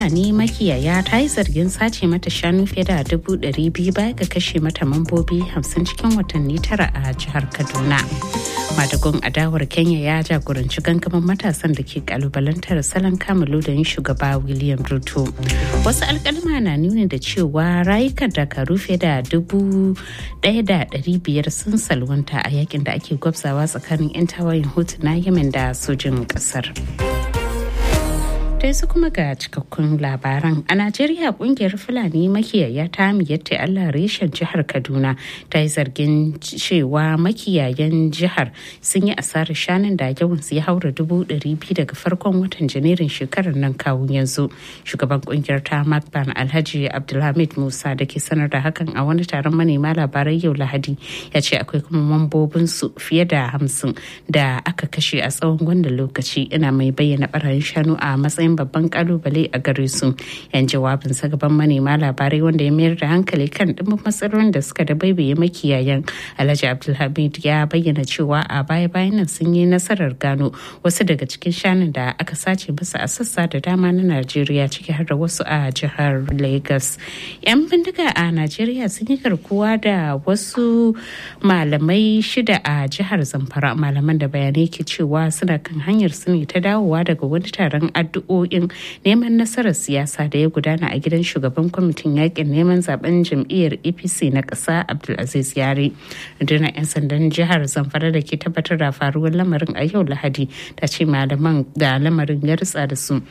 Fulani makiyaya ta yi zargin sace mata shanu fiye da dubu ɗari biyu baya ga kashe mata mambobi hamsin cikin watanni tara a jihar Kaduna. Madagun adawar Kenya ya jagoranci gangamin matasan da ke kalubalantar salon kamalu da yin shugaba William Ruto. Wasu alkalma na nuni da cewa rayukan dakaru fiye da dubu ɗaya da ɗari biyar sun salwanta a yakin da ake gwabzawa tsakanin 'yan tawayin hutu na Yemen da sojin ƙasar. dai su kuma ga cikakkun labaran a najeriya kungiyar fulani makiyaya ta miyatta allah reshen jihar kaduna ta yi zargin cewa makiyayan jihar sun yi asarar shanun da yawan su ya haura dubu ɗari biyu daga farkon watan janairun shekarar nan kawo yanzu shugaban kungiyar ta makban alhaji abdulhamid musa da ke sanar da hakan a wani taron manema labarai yau lahadi ya ce akwai kuma mambobin su fiye da hamsin da aka kashe a tsawon wannan lokaci ina mai bayyana barayin shanu a matsayin matsayin babban kalubale a gare su yan jawabin sa gaban manema labarai wanda ya mayar da hankali kan dimbin matsalolin da suka da baibaye makiyayan alhaji abdulhamid ya bayyana cewa a baya bayan nan sun yi nasarar gano wasu daga cikin shanun da aka sace masa a sassa da dama na najeriya ciki har da wasu a jihar lagos yan bindiga a najeriya sun yi garkuwa da wasu malamai shida a jihar zamfara malaman da bayanai ke cewa suna kan hanyar su ne ta dawowa daga wani taron addu'o addu'o'in neman nasarar siyasa da ya gudana a gidan shugaban kwamitin yakin neman zaben jam'iyyar apc na ƙasa abdulaziz yare rundunar 'yan sandan jihar zamfara da ke tabbatar da faruwar lamarin a yau lahadi ta ce malaman da lamarin ya ritsa da su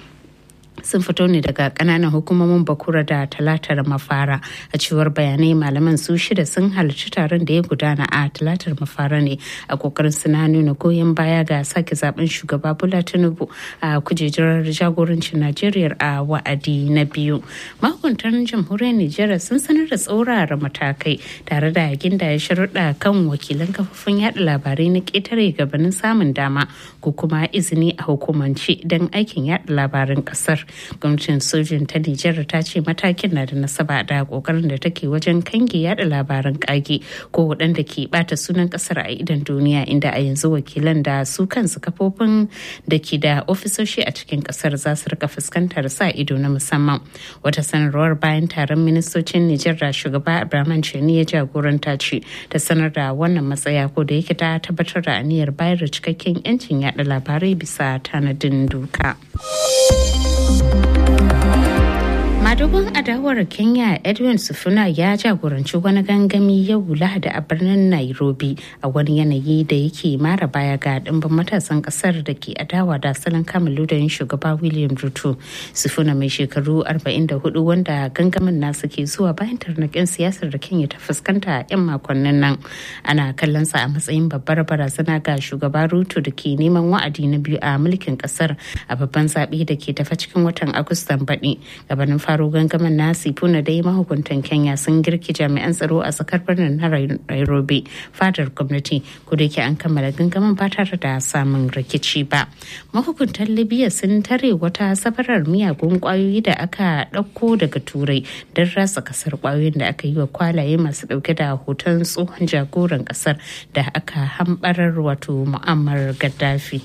sun fito ne daga kananan hukumomin bakura da talatar mafara a cewar bayanai malaman su shida sun halarci taron da ya gudana a talatar mafara ne a kokarin suna nuna goyon baya ga sake zaben shugaba bola tinubu a kujerar jagorancin najeriya a wa'adi na biyu mahukuntan jamhuriyar nijar sun sanar da tsaurara matakai tare da ginda ya sharuɗa kan wakilan kafofin yada labarai na ƙetare gabanin samun dama ko kuma izini a hukumance don aikin yada labaran ƙasar gwamnatin sojin ta nijar ta ce matakin na da nasaba da kokarin da take wajen kange yada labaran kage ko waɗanda ke bata sunan kasar a idan duniya inda a yanzu wakilan da su kansu kafofin da ke da ofisoshi a cikin kasar za su rika fuskantar sa ido na musamman wata sanarwar bayan taron ministocin nijar da shugaba abraman cheni ya jagoranta ce ta sanar da wannan matsaya ko da yake ta tabbatar da aniyar bayar da cikakken 'yancin yada labarai bisa tanadin doka. madugun adawar kenya edwin sufuna ya jagoranci wani gangami yau lahadi a birnin nairobi a wani yanayi da yake mara baya ga dimbin matasan kasar da ke adawa da salon kamalu da yin shugaba william ruto sufuna mai shekaru 44 wanda gangamin nasu ke zuwa bayan tarnakin siyasar da kenya ta fuskanta a 'yan makonnin nan ana kallon sa a matsayin babbar barazana ga shugaba ruto da ke neman wa'adi na biyu a mulkin kasar a babban zaɓe da ke tafa cikin watan agustan baɗi gabanin faro gangamin na sifuna dai mahukuntan kenya sun girki jami'an tsaro a tsakar birnin na nairobi fadar gwamnati ko da yake an kammala gangamin ba tare da samun rikici ba mahukuntan libya sun tare wata safarar miyagun kwayoyi da aka ɗauko daga turai don rasa kasar kwayoyin da aka yi wa kwalaye masu ɗauke da hoton tsohon jagoran kasar da aka hambarar wato mu'ammar gaddafi.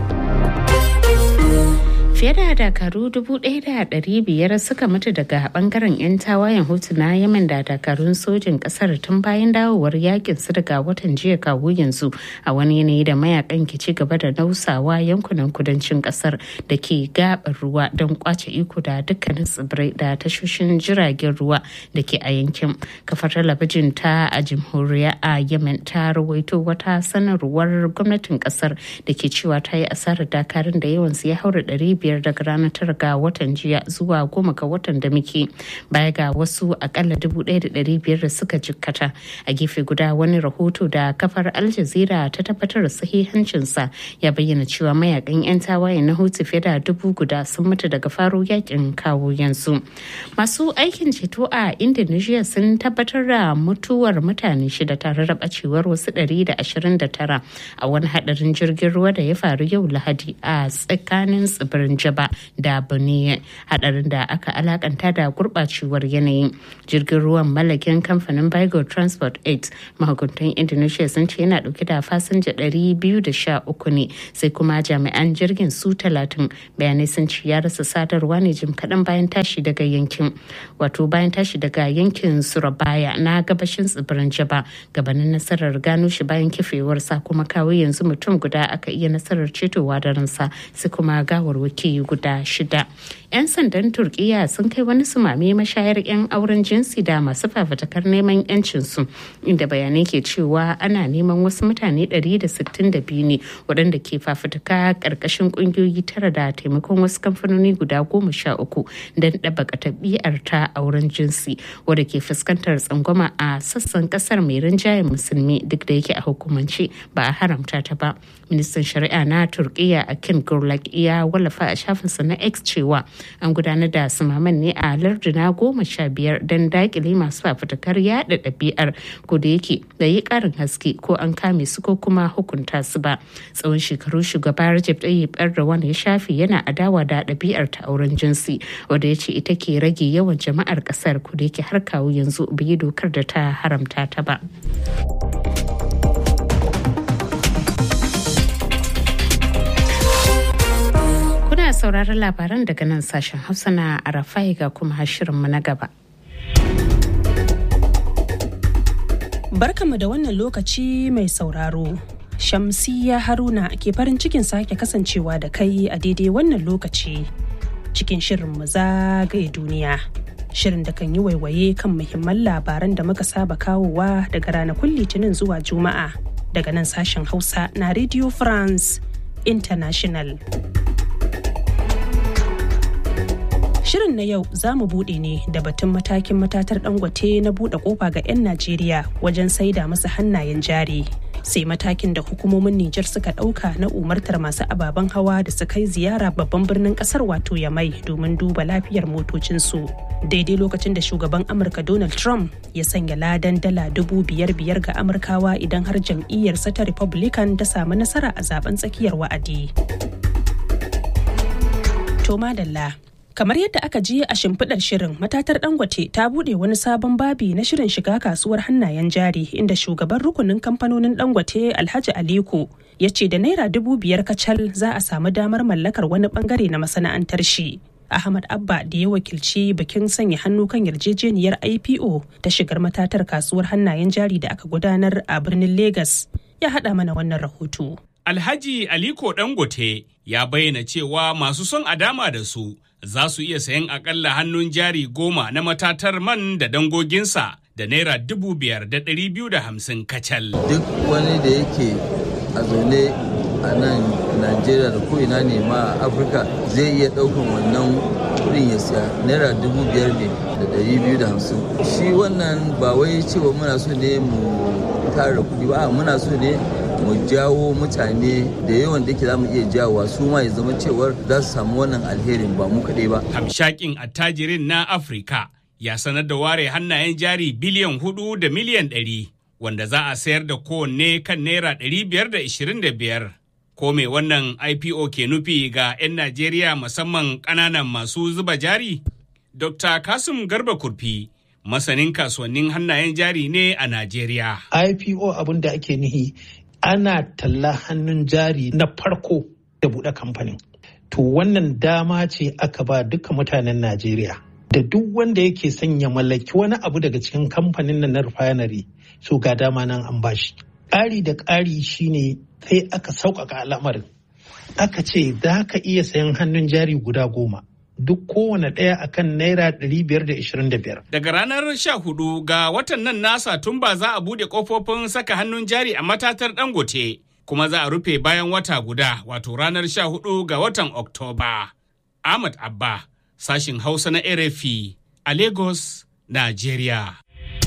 fiye da dakaru biyar suka mutu daga bangaren 'yan tawayen hutu na yamen da dakarun sojin kasar tun bayan dawowar yakin su daga watan jiya kawo yanzu a wani yanayi da mayakan ke ci gaba da nausawa yankunan kudancin kasar da ke gabar ruwa don kwace iko da dukkanin tsibirai da tashoshin jiragen ruwa da ke a yankin kafar talabijin ta a jamhuriya a yemen ta rawaito wata sanarwar gwamnatin kasar da ke cewa ta yi asarar dakarun da yawansu ya haura ɗari biyar daga ranar tara ga watan jiya zuwa goma ga watan da muke baya ga wasu akalla dubu ɗaya da ɗari biyar da suka jikkata a gefe guda wani rahoto da kafar al jazeera ta tabbatar da sahihancinsa ya bayyana cewa mayakan 'yan tawaye na hutu fiye da dubu guda sun mutu daga faro yakin kawo yanzu masu aikin ceto a indonesia sun tabbatar da mutuwar mutane shida tare da bacewar wasu 129 a wani hadarin jirgin ruwa da ya faru yau lahadi a tsakanin tsibirin tsibirin jaba da boniye hadarin da aka alakanta da gurɓacewar yanayi jirgin ruwan mallakin kamfanin bigo transport 8 mahukuntan indonesia sun ce yana dauke da fasinja 213 ne sai kuma jami'an jirgin su 30 bayanai sun ce ya rasa sadarwa ne jim kaɗan bayan tashi daga yankin wato bayan tashi daga yankin surabaya na gabashin tsibirin jaba gabanin nasarar gano shi bayan kifewarsa kuma kawo yanzu mutum guda aka iya nasarar cetowa da ransa sai kuma gawarwaki guda shida 'yan sandan turkiya sun kai wani sumame mashayar 'yan auren jinsi da masu fafatakar neman 'yancinsu inda bayanai ke cewa ana neman wasu mutane 162 ne waɗanda ke fafutuka ƙarƙashin ƙungiyoyi tara da taimakon wasu kamfanoni guda goma sha uku don ɗabaka tabi'ar ta auren jinsi wadda ke fuskantar tsangwama a sassan ƙasar mai rinjayen musulmi duk da yake a hukumance ba a haramta ta ba ministan shari'a na turkiya akin gurlak ya wallafa a shafinsa na x cewa an gudanar da sumaman ne a larduna goma sha biyar don dakile masu fafutukar yada ɗabi'ar ko da yake da yi ƙarin haske ko an kame su ko kuma hukunta su ba tsawon shekaru shugaba Recep Tayyip Erdogan ya shafe yana adawa da ɗabi'ar ta auren jinsi wanda ya ce ita ke rage yawan jama'ar ƙasar ko da yake har kawo yanzu bai dokar da ta haramta ta ba. Kuna sauraron labaran daga nan sashen Hausa na Arafai ga kuma shirinmu na gaba. Barkamu da wannan lokaci mai sauraro. Shamsiya Haruna ke farin cikin sake kasancewa da kai a daidai wannan lokaci cikin shirin mu zagaye duniya. Shirin da kan yi waiwaye kan muhimman labaran da muka saba kawowa daga ranakun Litinin zuwa Juma'a daga nan sashen Hausa na Radio France International. Shirin na yau za mu buɗe ne da batun matakin matatar dangote na buɗe ƙofa ga 'yan Najeriya wajen saida masa hannayen jari. Sai matakin da hukumomin Nijar suka ɗauka na umartar masu ababen hawa da su kai ziyara babban birnin ƙasar wato Yamai domin duba lafiyar motocinsu. Daidai lokacin da shugaban Amurka Donald Trump ya sanya ladan dala dubu biyar biyar ga Amurkawa idan har jam'iyyarsa ta Republican ta samu nasara a zaben tsakiyar wa'adi. To madalla. Kamar yadda aka ji a shimfiɗar shirin matatar Dangote ta buɗe wani sabon babi na shirin shiga kasuwar hannayen jari inda shugaban rukunin kamfanonin Dangote Alhaji Aliko ya ce da naira dubu biyar kacal za a samu damar mallakar wani bangare na masana'antar shi. Ahmad Abba da ya wakilci bikin sanya hannu kan yarjejeniyar IPO ta shigar matatar kasuwar hannayen jari da aka gudanar a birnin Legas ya haɗa mana wannan rahoto. Alhaji Aliko Dangote ya bayyana cewa masu son a dama da su za su iya sayan akalla hannun jari goma na matatar man da dangoginsa da naira dubu biyar da ɗari biyu da hamsin kacal. Duk wani da yake a zaune a nan Najeriya da ko'ina ne ma a Afirka zai iya ɗaukan wannan kuɗin ya siya naira dubu biyar ne da ɗari biyu da hamsin. Shi wannan ba wai cewa muna so ne mu tara kuɗi ba muna so ne mu jawo mutane da yawan da ke za mu iya jawowa su ma ya zama cewar za su samu wannan alherin ba mu kaɗai ba. Hamshakin attajirin na Afirka ya sanar da ware hannayen jari biliyan hudu da miliyan ɗari wanda za a sayar da kowanne kan naira ɗari biyar da ishirin da biyar. Ko me wannan IPO ke nufi ga 'yan Najeriya musamman ƙananan masu zuba jari? Dr. Kasim Garba Kurfi masanin kasuwannin hannayen jari ne a Najeriya. IPO abin da ake nihi ana talla hannun jari na farko da buɗe kamfanin. To wannan dama ce aka ba duka mutanen Najeriya. Da duk wanda yake son ya mallaki wani abu daga cikin kamfanin na refinery so ga dama nan an bashi. Ƙari da ƙari shine sai aka sauƙaƙa al'amarin. Aka ce za ka iya sayan hannun jari guda goma. duk kowane ɗaya akan naira 525. Daga ranar 14 ga watan nan nasa tun ba za a buɗe ƙofofin saka hannun jari a matatar Dangote, kuma za a rufe bayan wata guda wato ranar 14 ga watan Oktoba. Ahmad Abba, sashin Hausa na RFI a Lagos, Najeriya.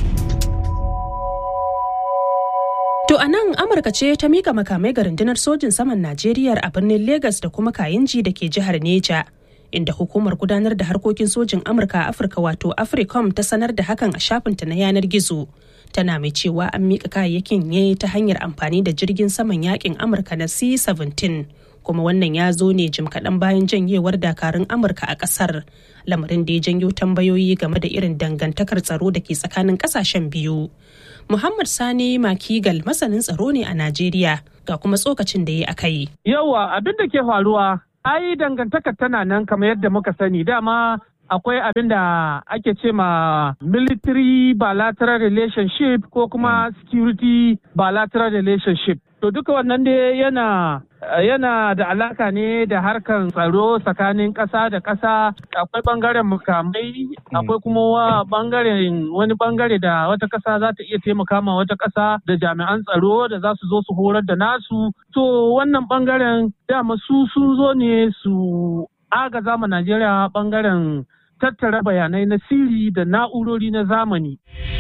To a nan Amurka ce ta mika makamai ga rundunar sojin saman Najeriya a birnin Legas da kuma Kayinji da ke jihar Neja. inda hukumar gudanar da harkokin sojin amurka a afirka wato africom ta sanar da hakan a shafinta na yanar gizo tana mai cewa an miƙa kayayyakin ne ta hanyar amfani da jirgin saman yakin amurka na c-17 kuma wannan ya zo ne jim kaɗan bayan janyewar dakarun amurka a ƙasar lamarin da ya janyo tambayoyi game da irin dangantakar tsaro da ke tsakanin ƙasashen biyu muhammad sani makigal masanin tsaro ne a najeriya ga kuma tsokacin da ya aka yi yawa abin da ke faruwa ai dangantakar tana nan kamar yadda muka sani dama akwai abin da ake ce ma military bilateral relationship ko kuma security bilateral relationship to duka wannan dai yana yana da alaka ne da harkan tsaro tsakanin ƙasa da ƙasa akwai bangaren mukamai akwai kuma bangaren wani bangare da wata ƙasa za ta iya taimaka ma wata ƙasa da jami'an tsaro da za su zo su horar da nasu to wannan bangaren dama su sun zo ne su agaza ma Najeriya bangaren tattara bayanai na sirri da na'urori na zamani.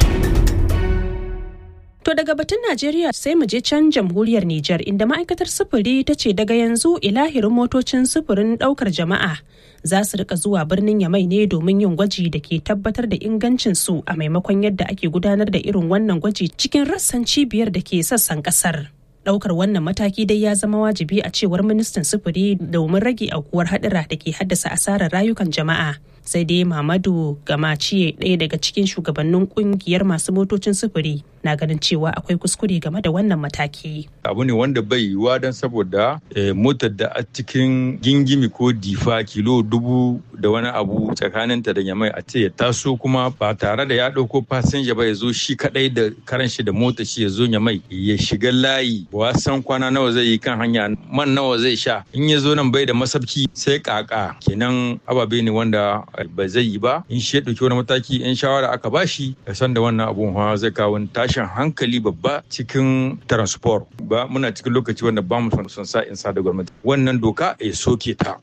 To daga batun Najeriya sai mu je can jamhuriyar Nijar inda ma'aikatar sufuri ta ce daga yanzu ilahirin motocin sufurin daukar jama'a za su rika zuwa birnin Yamai ne domin yin gwaji da ke tabbatar da ingancin su a maimakon yadda ake gudanar da irin wannan gwaji cikin rassan cibiyar da ke sassan kasar. Daukar wannan mataki dai ya zama wajibi a cewar ministan sufuri domin rage aukuwar hadura da ke haddasa asarar rayukan jama'a. sai dai Mamadu Gamaciye ɗaya daga cikin shugabannin kungiyar masu motocin sufuri na ganin cewa akwai kuskure game da wannan mataki. Abu ne wanda bai yiwuwa don saboda motar da a cikin gingimi ko difa kilo dubu da wani abu tsakaninta da yamai a ce ya taso kuma ba tare da ya ɗauko fasinja ba ya zo shi kaɗai da karan shi da mota shi ya zo yamai ya shiga layi ba san kwana nawa zai yi kan hanya man nawa zai sha in ya zo nan bai da masabki sai kaka kenan ababe ne wanda ba zai yi ba in shi ya ɗauki wani mataki in shawara aka bashi ya san da wannan abun hawa zai kawo tashin hankali babba cikin transport ba muna cikin lokaci wanda ba mu son sa in sa da gwamnati wannan doka ya soke ta.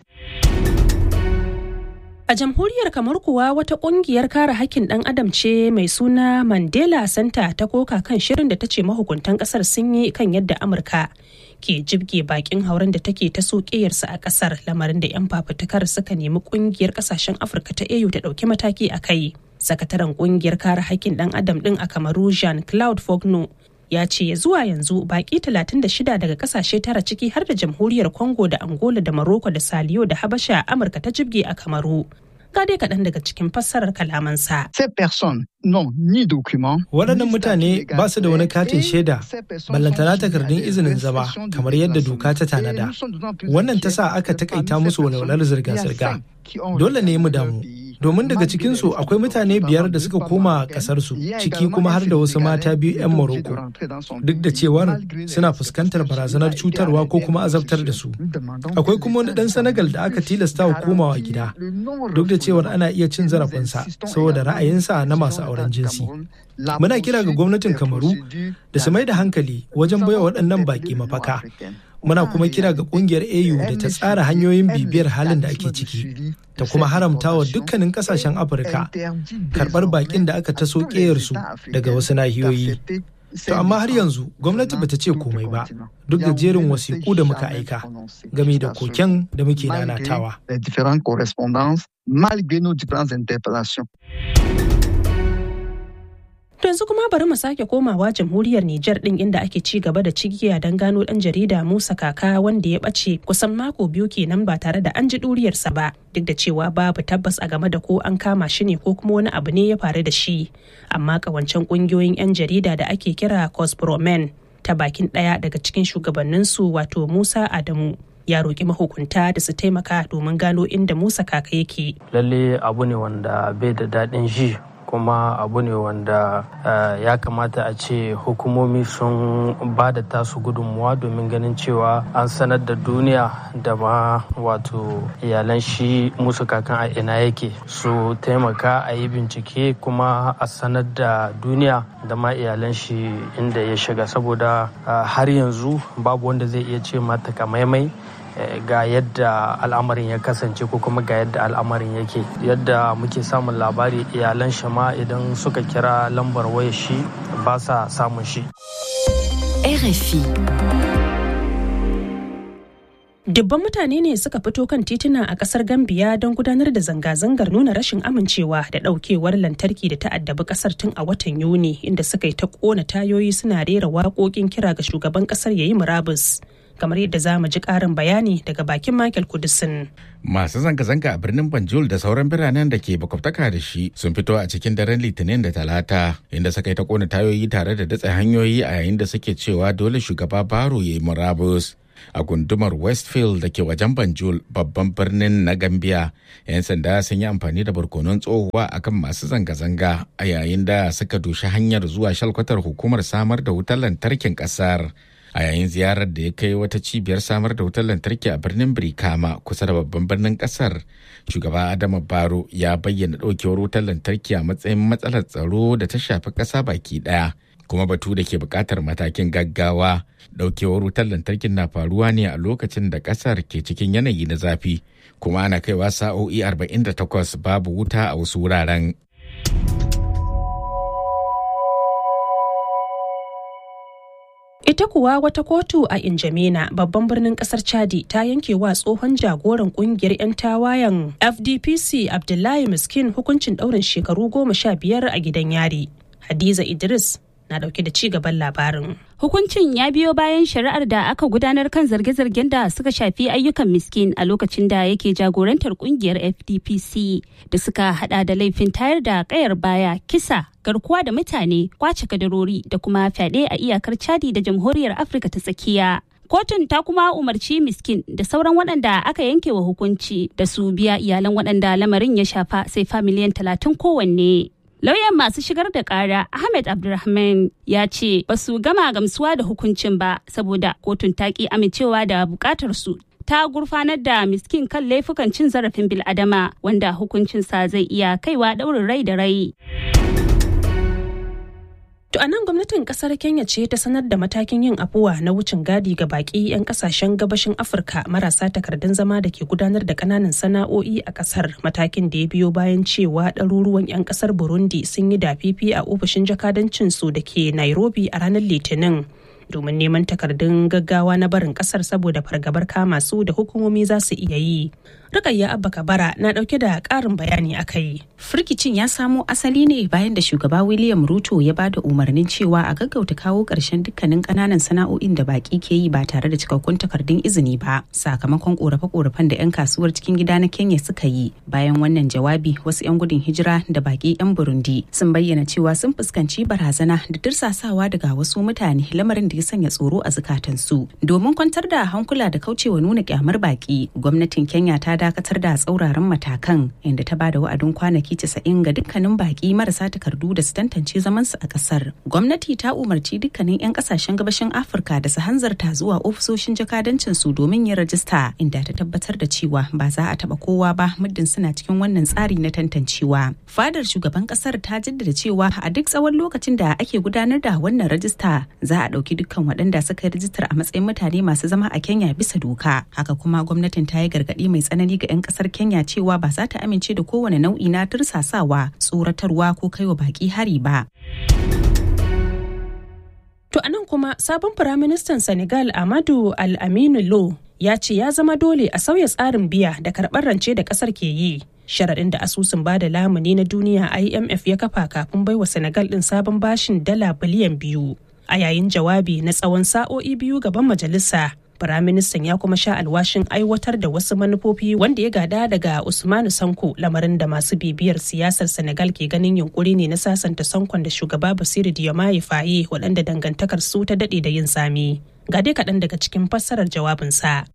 A jamhuriyar kamar kuwa wata kungiyar kare hakkin ɗan adam ce mai suna Mandela Center ta koka kan shirin da ta ce mahukuntan ƙasar sun yi kan yadda Amurka ke jibge bakin hauren da take ta sokeyarsa a ƙasar lamarin da 'yan fafutukar suka nemi kungiyar ƙasashen Afirka ta AU ta ɗauki mataki a kai. Sakataren kungiyar kare hakkin ɗan adam ɗin a Kamaru Jean Claude Fogno ya ce zuwa yanzu baki 36 daga kasashe tara ciki har da jamhuriyar congo da angola da morocco da saliyo da habasha amurka ta jibge a kamaru ga dai kaɗan daga cikin fassarar kalamansa. Waɗannan mutane ba su da wani katin shaida, ballantana takardun izinin zama kamar yadda doka ta tanada. Wannan ta sa aka takaita musu walwalar zirga-zirga. Dole ne mu damu. domin daga cikinsu akwai mutane biyar da suka koma kasarsu ciki kuma har da wasu mata biyu 'yan Morocco duk da cewar suna fuskantar barazanar cutarwa ko kuma azabtar da su akwai kuma wani dan Senegal da aka tilasta wa komawa gida duk da cewar ana iya cin zarafinsa saboda ra'ayinsa na masu auren jinsi muna kira ga gwamnatin kamaru da su mai da hankali wajen baiwa waɗannan baƙi mafaka muna kuma kira ga kungiyar au da ta tsara hanyoyin bibiyar halin da ake ciki ta kuma haramta wa dukkanin kasashen afirka karbar bakin da aka taso su daga wasu nahiyoyi to amma har yanzu gwamnati bata ce komai ba duk da jerin wasiƙu da muka aika game da koken da muke nanatawa To yanzu kuma bari mu sake komawa jamhuriyar Nijar din inda ake ci gaba da cigiya don gano dan jarida Musa Kaka wanda ya bace kusan mako biyu kenan ba tare da an ji duriyarsa ba duk da cewa babu tabbas a game da ko an kama shi ne ko kuma wani abu ne ya faru da shi amma kawancen kungiyoyin 'yan jarida da ake kira Cospromen ta bakin ɗaya daga cikin shugabanninsu wato Musa Adamu ya roƙi mahukunta da su taimaka domin gano inda Musa Kaka yake. Lalle abu ne wanda bai da daɗin ji kuma abu ne wanda ya kamata a ce hukumomi sun ba da tasu gudunmuwa domin ganin cewa an sanar da duniya da ma wato iyalan shi musu kakan a ina yake su taimaka a yi bincike kuma a sanar da duniya da ma iyalan shi inda ya shiga saboda har yanzu babu wanda zai iya ce mata kamaimai ga yadda al'amarin ya kasance ko kuma ga yadda al'amarin yake yadda muke samun labari iyalan shi ma idan suka kira lambar waya shi ba sa samun shi RFI Dubban mutane ne suka fito kan tituna a kasar Gambiya don gudanar da zanga-zangar nuna rashin amincewa da daukewar lantarki da ta'addabi kasar tun a watan Yuni inda suka yi ta kona tayoyi suna rera waƙoƙin kira ga shugaban kasar yayi murabus. kamar yadda za mu ji ƙarin bayani daga bakin Michael Kudisin. Masu zanga-zanga a birnin Banjul da sauran biranen da ke makwabtaka da shi sun fito a cikin daren Litinin da Talata inda suka yi ta kona tayoyi tare da datse hanyoyi a yayin da suke cewa dole shugaba Baro ya yi murabus. a gundumar westfield da ke wajen banjul babban birnin na gambia 'yan sanda sun yi amfani da barkonon tsohuwa akan masu zanga-zanga a yayin da suka dushi hanyar zuwa shalkwatar hukumar samar da wutar lantarkin kasar a yayin ziyarar da ya kai wata cibiyar samar da wutar lantarki a birnin birkama kusa da babban birnin kasar shugaba adama baro ya bayyana ɗaukewar wutar lantarki a matsayin matsalar tsaro da ta shafi ƙasa baki ɗaya kuma batu da ke buƙatar matakin gaggawa ɗaukewar wutar lantarkin na faruwa ne a lokacin da ƙasar ke cikin yanayi na zafi kuma ana kaiwa sa'o'i 48 babu wuta a wasu wuraren Ita kuwa wata kotu a Injamena babban birnin kasar Chadi ta yanke wa tsohon jagoran kungiyar 'yan tawayen FDPC Abdullahi Miskin hukuncin ɗaurin shekaru goma sha biyar a gidan yari. Hadiza Idris na dauke da ci gaban labarin. Hukuncin ya biyo bayan shari'ar da aka gudanar kan zarge-zargen da suka shafi ayyukan miskin a lokacin da yake jagorantar kungiyar FDPC da suka hada da laifin tayar da kayar baya, kisa, garkuwa da mutane, kwace kadarori da kuma fyaɗe a iyakar Chadi da Jamhuriyar Afirka ta tsakiya. Kotun ta kuma umarci miskin da sauran waɗanda aka yanke wa hukunci da su biya iyalan waɗanda lamarin ya shafa sai fa miliyan talatin kowanne. Lauyan masu shigar da kara Ahmed Abdulrahman ya ce ba su gama gamsuwa da hukuncin ba saboda kotun ta ki amincewa da bukatar su ta gurfanar da miskin kan laifukan cin zarafin bil'adama wanda hukuncinsa zai iya kaiwa ɗaurin rai da rai. To a nan gwamnatin kasar Kenya ce ta sanar da matakin yin afuwa na wucin gadi ga baki 'yan kasashen gabashin Afirka marasa takardun zama da ke gudanar da kananan sana'o'i a kasar matakin da ya biyo bayan cewa ɗaruruwan 'yan kasar Burundi sun yi dafifi a ofishin jakadancin su da ke Nairobi a ranar Litinin. domin neman takardun gaggawa na barin kasar saboda fargabar kama su da hukumomi za su iya yi. Rukayya Abba Kabara na dauke da karin bayani a kai. Firkicin ya samo asali ne bayan da shugaba William Ruto ya bada umarnin cewa a gaggauta kawo ƙarshen dukkanin ƙananan sana'o'in da baki ke yi ba tare da cikakkun takardun izini ba sakamakon ƙorafe-ƙorafen da 'yan kasuwar cikin gida na Kenya suka yi. Bayan wannan jawabi wasu 'yan gudun hijira da baki 'yan Burundi sun bayyana cewa sun fuskanci barazana da dirsasawa daga wasu mutane lamarin da ya sanya tsoro a zukatansu. Domin kwantar da hankula da kaucewa nuna kyamar baki, gwamnatin Kenya ta dakatar da tsauraran matakan inda ta bada wa'adin kwanaki 90 ga dukkanin baki marasa takardu da su tantance zamansu a kasar. Gwamnati ta umarci dukkanin 'yan kasashen gabashin Afirka da su hanzarta zuwa ofisoshin jakadancin su domin yin rajista inda ta tabbatar da cewa ba za a taba kowa ba muddin suna cikin wannan tsari na tantancewa. Fadar shugaban kasar ta jaddada cewa a duk tsawon lokacin da ake gudanar da wannan rajista za a ɗauki dukkan waɗanda suka yi rajistar a matsayin mutane masu zama a Kenya bisa doka. Haka kuma gwamnatin ta yi gargaɗi mai tsanani ga 'yan ƙasar Kenya cewa ba za ta amince da kowane nau'i na tursasawa, tsoratarwa ko kaiwa baƙi hari ba. To anan kuma sabon firaministan Senegal Amadu Al-Aminu Lo ya ce ya zama dole a sauya tsarin biya da karɓar rance da ƙasar ke yi. Sharaɗin da asusun bada lamuni na duniya IMF ya kafa kafin baiwa Senegal ɗin sabon bashin dala biliyan biyu. A yayin jawabi na tsawon sa'o'i biyu gaban majalisa, Firaministan ya kuma sha alwashin aiwatar da wasu manufofi wanda ya gada daga Usmanu Sanko lamarin da masu bibiyar siyasar Senegal ke ganin yunkuri ne na sasanta Sankon da shugaba Basiru Diomaye Faye waɗanda dangantakar su ta daɗe da yin tsami. Ga dai kaɗan daga cikin fassarar jawabinsa.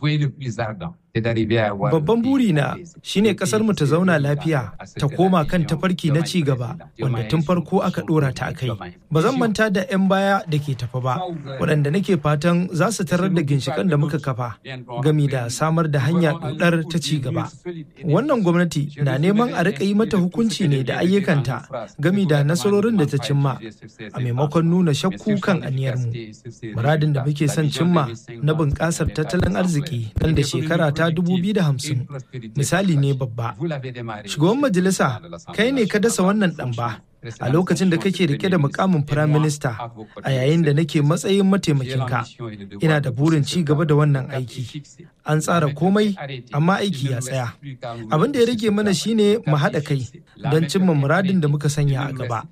Babban burina shine kasar mu ta zauna lafiya ta koma kan tafarki na ci gaba wanda tun farko aka dora ta a kai. Ba zan manta da 'yan baya da ke tafa ba, waɗanda nake fatan za su tarar da ginshikan da muka kafa gami da samar da hanya dodar ta ci gaba. Wannan gwamnati na neman a riƙa yi mata hukunci ne da ayyukanta gami da nasarorin da ta cimma a maimakon nuna shakku kan aniyarmu. Muradin da muke son cimma na bunƙasar tattalin arziki nan da shekara ta 2050 misali ne babba. Shugaban majalisa kai ne ka dasa wannan ɗan ba a lokacin da kake rike da mukamin firaminista a yayin da nake matsayin mataimakinka ina da burin ci gaba da wannan aiki an tsara komai amma aiki ya tsaya abin da ya rage mana shine mu haɗa kai don cimma muradin da muka sanya a gaba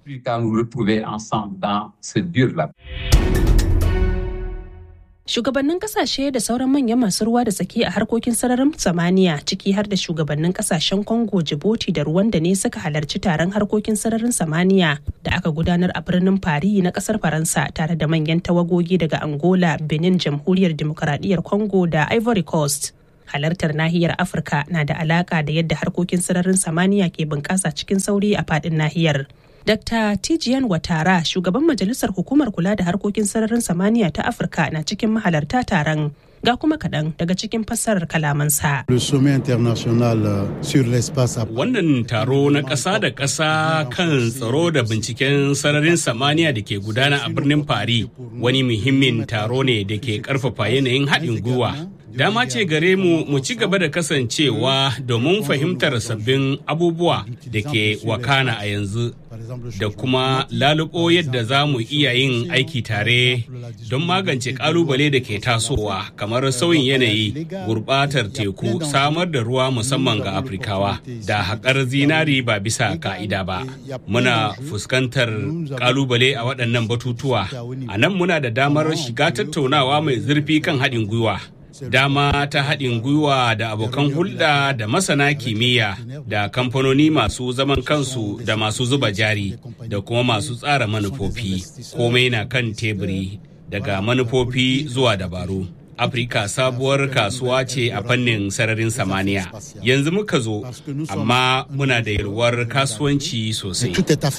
Shugabannin kasashe da sauran manyan masu ruwa da tsaki a harkokin sararin samaniya ciki har da shugabannin kasashen Congo, Djibouti da Rwanda ne suka halarci taron harkokin sararin samaniya da aka gudanar a birnin Paris na kasar Faransa tare da manyan tawagogi daga Angola, Benin, Jamhuriyar Dimokuraɗiyyar Congo da Ivory Coast. Halartar nahiyar Afirka na da alaka da yadda harkokin sararin samaniya ke bunƙasa cikin sauri a faɗin nahiyar. Dr. Tijiyan Watara, shugaban majalisar hukumar kula da harkokin sararin samaniya ta Afirka na cikin mahalarta taron. Ga kuma kaɗan daga cikin fassarar kalamansa. Wannan taro na ƙasa da ƙasa kan tsaro da binciken sararin samaniya da ke gudana a birnin Paris wani muhimmin taro ne da ke ƙarfafa yanayin haɗin gwiwa dama ce gare mu mu ci gaba da kasancewa domin fahimtar sabbin abubuwa da ke wakana a yanzu da kuma lalubo yadda za mu iya yin aiki tare don magance kalubale da ke tasowa kamar sauyin yanayi gurbatar teku samar da ruwa musamman ga afirkawa da haƙar zinari ba bisa ka'ida ba muna fuskantar kalubale a waɗannan batutuwa a nan muna da damar shiga tattaunawa mai zurfi kan haɗin gwiwa dama ta haɗin gwiwa da abokan hulɗa da masana kimiyya da kamfanoni masu zaman kansu da masu zuba jari da kuma masu tsara manufofi komai na kan teburi daga manufofi zuwa dabaru afirka sabuwar kasuwa ce a fannin sararin samaniya yanzu muka zo amma muna da yalwar kasuwanci sosai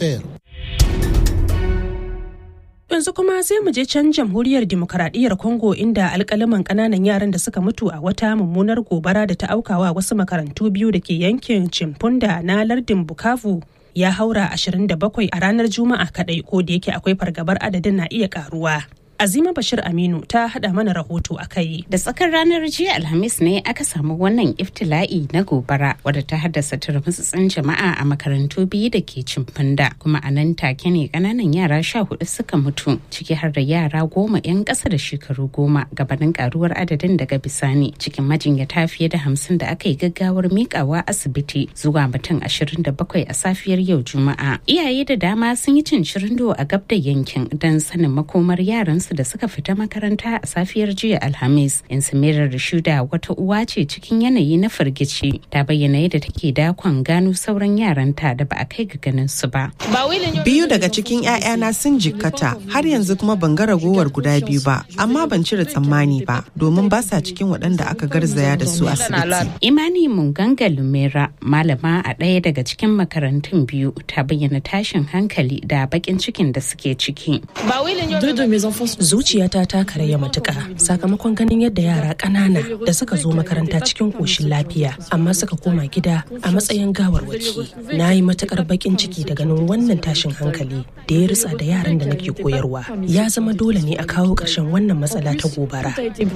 yanzu kuma sai mu je can jamhuriyar demokaradiyyar congo inda alkalaman kananan yaran da suka mutu a wata mummunar gobara da ta aukawa wasu makarantu biyu da ke yankin chimpunda na lardin bukavu ya haura 27 a ranar juma'a kadai ko da yake akwai fargabar adadin na iya karuwa Azima Bashir Aminu ta hada mana rahoto a kai. Da tsakar ranar jiya Alhamis ne aka samu wannan iftila'i na gobara wadda ta haddasa turmutsutsun jama'a a makarantu biyu da ke cimfanda kuma a nan take ne kananan yara sha hudu suka mutu ciki har da yara goma 'yan ƙasa da shekaru goma gabanin karuwar adadin daga bisani cikin majinyata fiye da hamsin da aka yi gaggawar mikawa asibiti zuwa mutum ashirin da bakwai a safiyar yau juma'a. Iyaye da dama sun yi cin shirindo a gab da yankin don sanin makomar yaransu da suka fita makaranta a safiyar jiya alhamis insimirar rashuda wata uwa ce cikin yanayi na firgici ta bayyana yadda take dakon gano sauran yaranta da ba a kai ga ganin su ba biyu daga cikin 'ya'yana sun jikkata har yanzu kuma ban ga ragowar guda biyu ba amma ban cire tsammani ba domin ba sa cikin waɗanda aka garzaya da su asibiti imani munganga lumera malama a ɗaya daga cikin makarantun biyu ta bayyana tashin hankali da bakin cikin da suke ciki zuciyata ta karaya matuƙa sakamakon ganin yadda yara ƙanana da suka zo makaranta cikin ƙoshin lafiya amma suka koma gida a matsayin gawarwaki na yi matuƙar baƙin ciki da ganin wannan tashin hankali da ya ritsa da yaran da nake koyarwa ya zama dole ne a kawo ƙarshen wannan matsala ta gobara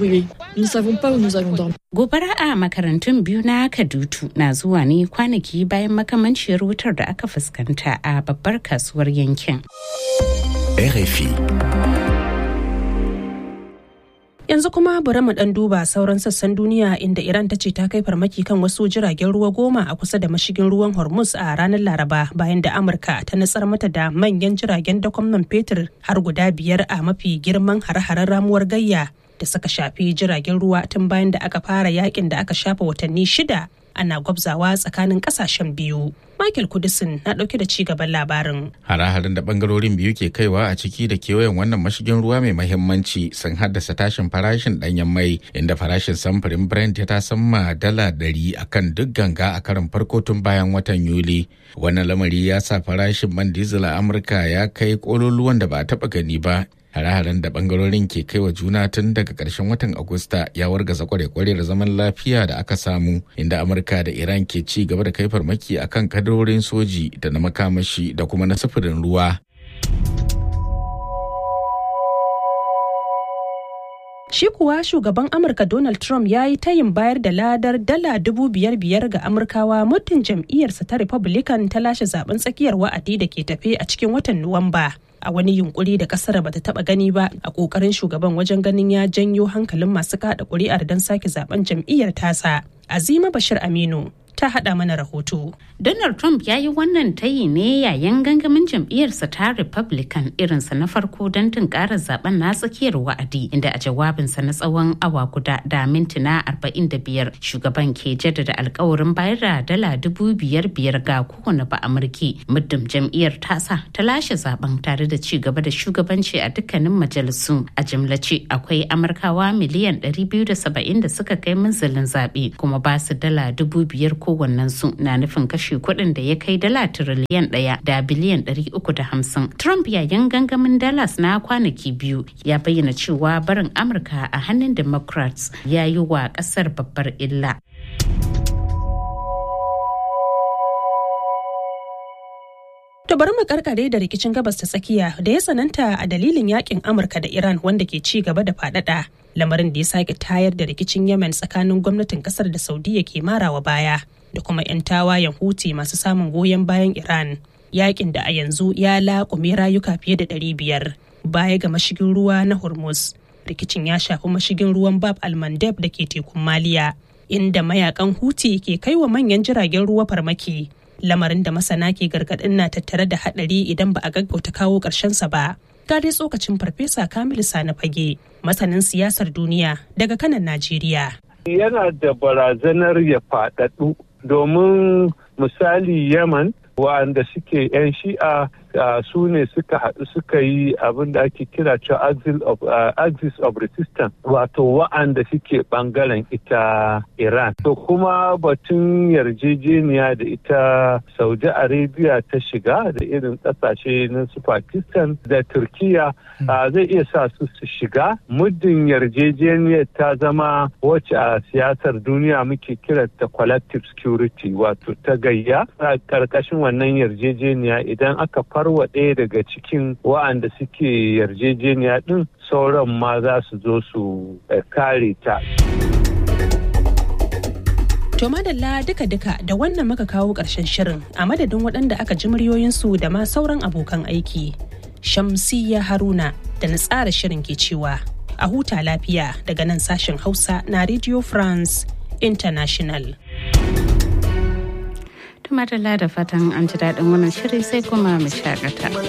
gobara a makarantun biyu na kadutu na zuwa ne kwanaki bayan makamanciyar wutar da aka fuskanta a babbar kasuwar yankin RFI Yanzu kuma bari mu dan duba sauran sassan duniya inda Iran ta ce ta kai farmaki kan wasu jiragen ruwa goma a kusa da mashigin ruwan Hormuz a ranar Laraba bayan da Amurka ta nutsar mata da manyan jiragen dakon man fetur har guda biyar a mafi girman hare-haren ramuwar gayya da suka shafi jiragen ruwa tun bayan da aka fara yakin da aka shafa watanni shida ana gwabzawa tsakanin kasashen biyu. Michael Kudisin na ɗauke da cigaban labarin. Hare-haren da bangarorin biyu ke kaiwa a ciki da kewayen wannan mashigin ruwa mai mahimmanci sun haddasa tashin farashin ɗanyen mai inda farashin samfurin Brent ya tasamma dala ɗari a kan duk ganga a karin farko tun bayan watan Yuli. Wannan lamari ya sa farashin man diesel a Amurka ya kai ƙololuwan da ba a taɓa gani ba hare-haren da bangarorin ke kai wa juna tun daga ƙarshen watan agusta ya wargaza kware-kware da zaman lafiya da aka samu inda amurka da iran ke ci gaba da kai farmaki akan kadarorin soji da na makamashi da kuma na sufurin ruwa Shi kuwa shugaban Amurka Donald Trump ya yi tayin bayar da ladar dala dubu biyar biyar ga Amurkawa muddin jam'iyyarsa ta Republican ta lashe zaben tsakiyar wa'adi da ke tafe a cikin watan Nuwamba. a wani yunkuri da kasar bata taba gani ba a kokarin shugaban wajen ganin ya janyo hankalin masu kada kuri'ar don sake zaben jam'iyyar tasa azima bashir aminu ta haɗa mana rahoto. Donald Trump ya yi wannan tayi ne yayin gangamin jam'iyyarsa ta Republican irinsa na farko don tunkarar zaben na tsakiyar wa'adi inda a jawabinsa na tsawon awa guda da mintuna 45 shugaban ke jaddada alkawarin bayar da dala dubu biyar biyar ga kowane ba amurki muddin jam'iyyar tasa ta lashe zaben tare da ci gaba da shugabanci a dukkanin majalisu a jimlace akwai amurkawa miliyan 270 da suka kai munzalin zaɓe kuma ba su dala dubu biyar kowannensu na nufin kashe kuɗin da ya kai dala tiriliyan ɗaya da biliyan ɗari uku da hamsin. Trump yayin gangamin Dallas na kwanaki biyu ya bayyana cewa barin Amurka a hannun Democrats ya yi wa ƙasar babbar illa. To bari mu karkare da rikicin gabas ta tsakiya da ya tsananta a dalilin yakin Amurka da Iran wanda ke ci gaba da faɗaɗa. Lamarin da ya sake tayar da rikicin Yemen tsakanin gwamnatin kasar da Saudiya ke marawa baya da kuma 'yan tawayen Houthi masu samun goyon bayan Iran. Yakin da a yanzu ya laƙume rayuka fiye da ɗari biyar baya ga mashigin ruwa na Hormuz. Rikicin ya shafi mashigin ruwan Bab al-Mandeb da ke tekun Maliya, inda mayakan Houthi ke kai wa manyan jiragen ruwa farmaki. lamarin da masana ke gargaɗin na tattare da haɗari idan ba a gaggauta kawo sa ba. Ga dai tsokacin farfesa Kamilu Sani Fage, masanin siyasar duniya daga kanan Najeriya. Yana da barazanar ya faɗaɗu domin misali Yaman wa'anda suke 'yan shi'a su ne suka haɗu suka yi abin da ake kira cewa axis of resistance wato wa'anda suke ɓangaren ita iran to kuma batun yarjejeniya da ita saudi arabia ta shiga da irin ƙasashe na su pakistan da turkiya zai iya sa su su shiga muddin yarjejeniyar ta zama wacce a siyasar duniya muke kiranta collective security wato ta gayya a ƙarƙashin wannan yarjejeniya idan aka farwa ɗaya daga cikin wa'anda suke yarjejeniya ɗin sauran ma za su zo su kare ta. To madalla duka-duka da wannan muka kawo ƙarshen shirin a madadin waɗanda aka ji muryoyinsu da ma sauran abokan aiki. Shamsiyya Haruna da na tsara shirin ke cewa a huta lafiya daga nan sashen Hausa na Radio France International. Tumatala da fatan an ji daɗin wannan shiri sai kuma mu shakata.